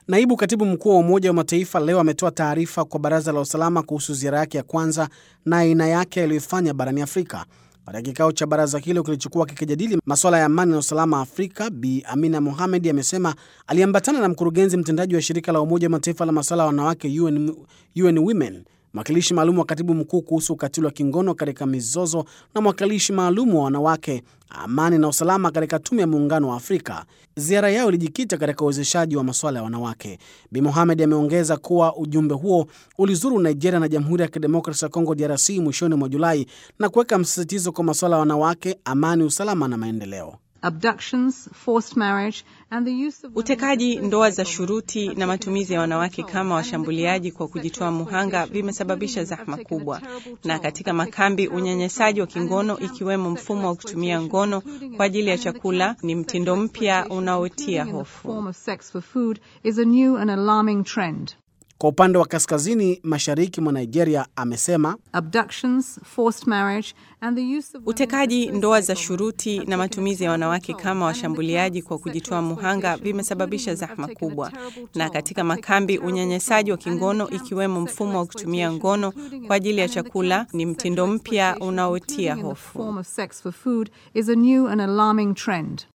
Naibu katibu mkuu wa Umoja wa Mataifa leo ametoa taarifa kwa Baraza la Usalama kuhusu ziara yake ya kwanza na aina yake aliyoifanya barani Afrika. Katika kikao cha baraza hilo kilichokuwa kikijadili masuala ya amani na usalama Afrika, Bi Amina Mohamed amesema aliambatana na mkurugenzi mtendaji wa shirika la Umoja wa Mataifa la masuala ya wanawake UN, UN Women, mwakilishi maalum wa katibu mkuu kuhusu ukatili wa kingono katika mizozo na mwakilishi maalum wa wanawake, amani na usalama katika Tume ya Muungano wa Afrika. Ziara yao ilijikita katika uwezeshaji wa masuala ya wanawake. Bi Mohamed ameongeza kuwa ujumbe huo ulizuru Nigeria na Jamhuri ya Kidemokrasi ya Kongo DRC mwishoni mwa Julai na kuweka msisitizo kwa masuala ya wanawake, amani, usalama na maendeleo. Abductions, forced marriage, and the use of Utekaji, ndoa za shuruti na matumizi ya wanawake kama washambuliaji kwa kujitoa muhanga vimesababisha zahma kubwa, na katika makambi unyanyasaji wa kingono ikiwemo mfumo wa kutumia ngono kwa ajili ya chakula ni mtindo mpya unaotia hofu. form of sex for food is a new and alarming trend. Kwa upande wa kaskazini mashariki mwa Nigeria, amesema Abductions, forced marriage, and the use of Utekaji, ndoa za shuruti na matumizi ya wanawake kama washambuliaji kwa kujitoa muhanga vimesababisha zahma kubwa, na katika makambi unyanyasaji wa kingono ikiwemo mfumo wa kutumia ngono kwa ajili ya chakula ni mtindo mpya unaotia hofu. form of sex for food is a new and alarming trend.